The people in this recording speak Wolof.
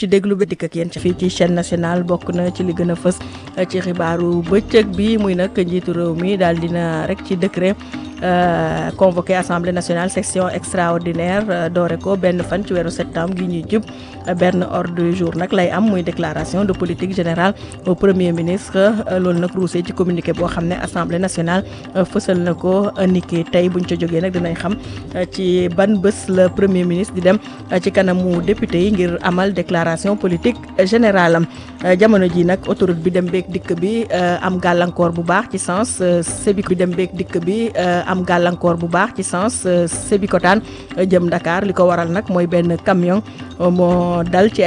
ci déglu bi dikk ak yéen ci fii ci chaîne nationale bokk na ci li gën a fës ci xibaaru bëccëg bi muy nag njiitu réew mi daal dina rek ci décret convoqué assemblée nationale section extraordinaire doore ko benn fan ci weeru septembre gi ñuy jub benn ordre du jour nag lay am muy déclaration de politique générale au premier ministre loolu nag ruusee ci communiqué boo xam ne assemblée nationale fësal na ko niki tey buñ ca jógee nag dinañ xam ci ban bés la premier ministre di dem ci kanamu député yi ngir amal déclaration politique générale am jamono ji nag autoroute bi dem beeg dikk bi am gàllankoor bu baax ci sens Sébi bi dem beeg dikk bi am gàllankoor bu baax ci sens Sébikotane jëm Dakar li ko waral nag mooy benn camion moo dal ci